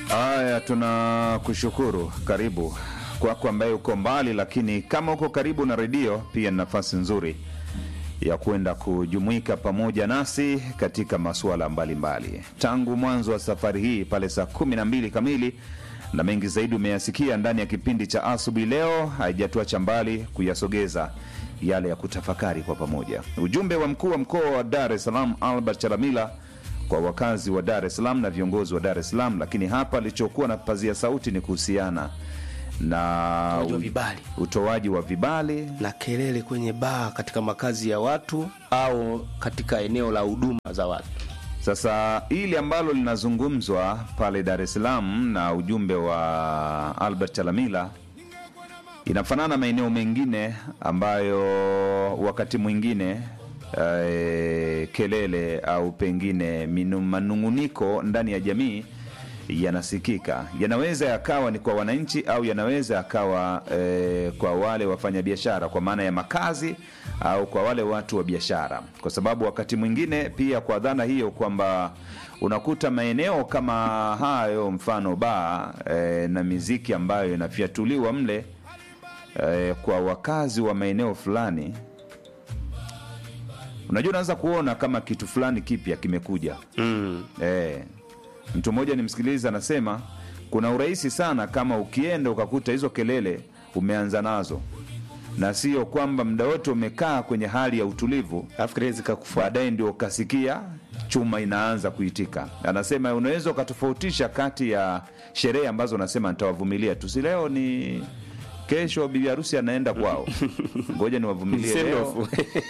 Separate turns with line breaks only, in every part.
Haya, tunakushukuru. Karibu kwako ambaye uko mbali, lakini kama uko karibu na redio, pia ni nafasi nzuri ya kwenda kujumuika pamoja nasi katika masuala mbalimbali tangu mwanzo wa safari hii pale saa kumi na mbili kamili na mengi zaidi umeyasikia ndani ya kipindi cha asubuhi leo. Haijatuacha mbali kuyasogeza yale ya kutafakari kwa pamoja. Ujumbe wa mkuu wa mkoa wa Dar es Salaam Albert Chalamila kwa wakazi wa Dar es Salaam na viongozi wa Dar es Salaam, lakini hapa alichokuwa na pazia sauti ni kuhusiana na
Utoaji wa vibali.
utoaji wa vibali
na kelele kwenye baa katika makazi ya watu au katika eneo la huduma za watu.
Sasa hili ambalo linazungumzwa pale Dar es Salaam na ujumbe wa Albert Chalamila inafanana maeneo mengine ambayo wakati mwingine eh, kelele au pengine minu- manung'uniko ndani ya jamii yanasikika. Yanaweza yakawa ni kwa wananchi au yanaweza yakawa eh, kwa wale wafanyabiashara, kwa maana ya makazi au kwa wale watu wa biashara, kwa sababu wakati mwingine pia kwa dhana hiyo kwamba unakuta maeneo kama hayo, mfano baa eh, na miziki ambayo inafyatuliwa mle eh, kwa wakazi wa maeneo fulani, unajua, unaweza kuona kama kitu fulani kipya kimekuja
Mm.
Eh, mtu mmoja nimsikiliza anasema kuna urahisi sana kama ukienda ukakuta hizo kelele umeanza nazo, na sio kwamba muda wote umekaa kwenye hali ya utulivu,
Alafu kelele zikakufuata.
baadaye ndio ukasikia chuma inaanza kuitika. Anasema unaweza ukatofautisha kati ya sherehe ambazo unasema nitawavumilia tu, si leo ni kesho, bibi harusi anaenda kwao, ngoja niwavumilie
Send
leo.
off.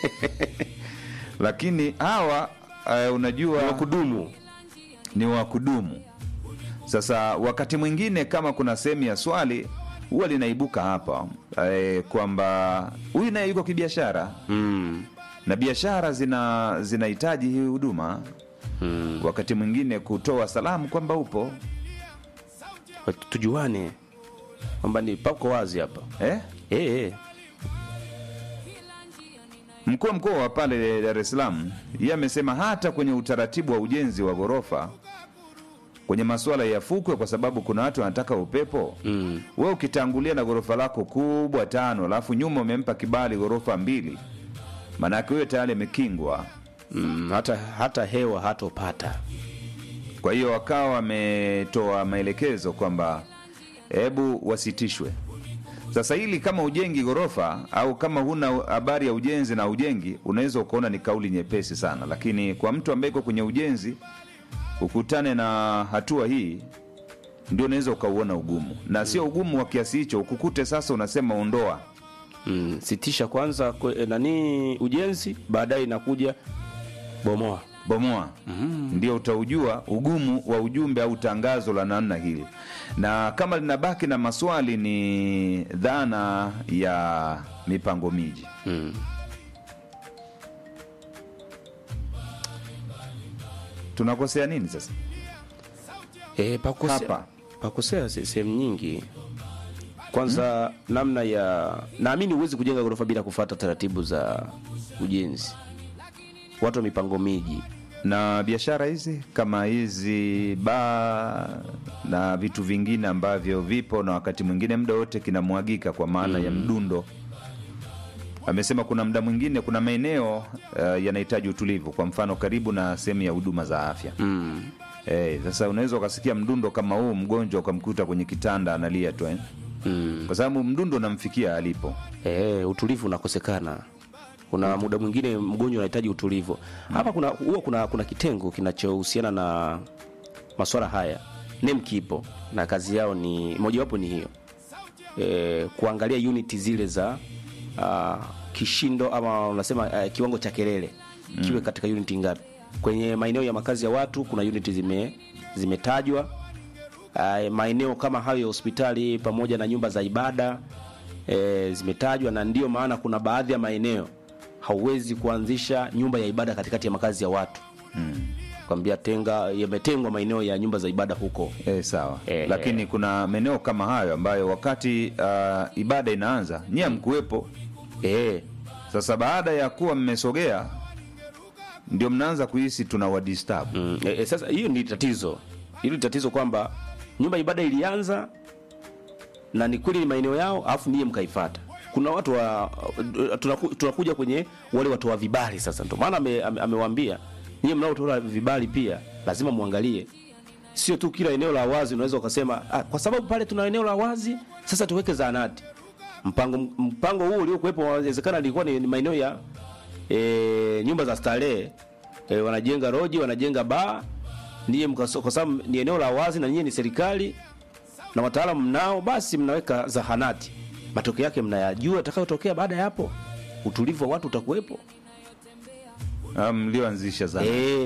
Lakini hawa uh, unajua
Wa kudumu.
ni wa kudumu. Sasa wakati mwingine kama kuna sehemu ya swali huwa linaibuka hapa e, kwamba huyu naye yuko kibiashara
Mm.
na biashara zina zinahitaji hii huduma
Mm.
wakati mwingine kutoa salamu kwamba upo
Tujuane kwamba ni pako wazi hapa.
eh?
Eh, eh.
Mkuu wa mkoa wa pale Dar es Salaam yeye amesema hata kwenye utaratibu wa ujenzi wa ghorofa kwenye masuala ya fukwe, kwa sababu kuna watu wanataka upepo
Mm.
we ukitangulia na ghorofa lako kubwa tano, alafu nyuma umempa kibali ghorofa mbili, maanake huyo tayari amekingwa.
Mm. Hata hata hewa hatopata.
Kwa hiyo wakawa wametoa maelekezo kwamba hebu wasitishwe. Sasa hili kama ujengi ghorofa au kama huna habari ya ujenzi na ujengi, unaweza ukaona ni kauli nyepesi sana, lakini kwa mtu ambaye iko kwenye ujenzi ukutane na hatua hii, ndio unaweza ukauona ugumu, na sio ugumu wa kiasi hicho, ukukute sasa unasema ondoa
Mm. Sitisha kwanza kwe, eh, nani ujenzi, baadaye inakuja bomoa.
bomoa ndio utaujua ugumu wa ujumbe au tangazo la namna hili, na kama linabaki na maswali, ni dhana ya mipango miji.
Mm.
Tunakosea nini sasa?
E, pakosea,
Hapa.
pakosea se- sehemu nyingi. Kwanza namna ya naamini huwezi kujenga ghorofa bila kufuata taratibu za ujenzi. Watu wa mipango miji
Na biashara hizi kama hizi baa na vitu vingine ambavyo vipo na wakati mwingine muda wote kinamwagika kwa maana ya mdundo. Amesema kuna muda mwingine, kuna maeneo uh, yanahitaji utulivu, kwa mfano karibu na sehemu ya huduma za afya
mm.
Eh, sasa unaweza ukasikia mdundo kama huu, mgonjwa ukamkuta kwenye kitanda analia tu eh?
Mm.
kwa sababu mdundo unamfikia alipo.
E, utulivu unakosekana. Kuna muda mwingine mgonjwa unahitaji utulivu. Hapa kuna huwa kuna, kuna kitengo kinachohusiana na masuala haya NEM kipo na kazi yao ni mojawapo ni hiyo e, kuangalia unit zile za uh, kishindo ama unasema uh, kiwango cha kelele kiwe katika unit ngapi. Kwenye maeneo ya makazi ya watu kuna unit zime zimetajwa uh, maeneo kama hayo ya hospitali pamoja na nyumba za ibada e, zimetajwa, na ndio maana kuna baadhi ya maeneo hauwezi kuanzisha nyumba ya ibada katikati ya makazi ya watu
Mm.
kwambia tenga, yametengwa maeneo ya nyumba za ibada huko.
Eh, sawa
Eh,
lakini kuna maeneo kama hayo ambayo wakati uh, ibada inaanza nyie mkuwepo.
E,
Sasa baada ya kuwa mmesogea, ndio mnaanza kuhisi tuna wadisturb.
mm, e, e, sasa hiyo ni tatizo, hilo ni tatizo kwamba nyumba ya ibada ilianza na ni kweli ni maeneo yao alafu niye mkaifata kuna watu wa tunaku, tunakuja kwenye wale watu wa vibali sasa ndio maana ame, ame, amewaambia nyie mnaotoa vibali pia lazima muangalie sio tu kila eneo la wazi unaweza ukasema ah, kwa sababu pale tuna eneo la wazi sasa tuweke zahanati mpango mpango huu uliokuwepo inawezekana ilikuwa ni, ni maeneo ya e, nyumba za starehe e, wanajenga roji wanajenga baa niye mkaso- kwa sababu ni eneo la wazi na nyie ni serikali na wataalamu mnao basi mnaweka zahanati matokeo yake mnayajua atakayotokea baada ya hapo utulivu wa watu utakuwepo
Ah, mlioanzisha zana
Eh,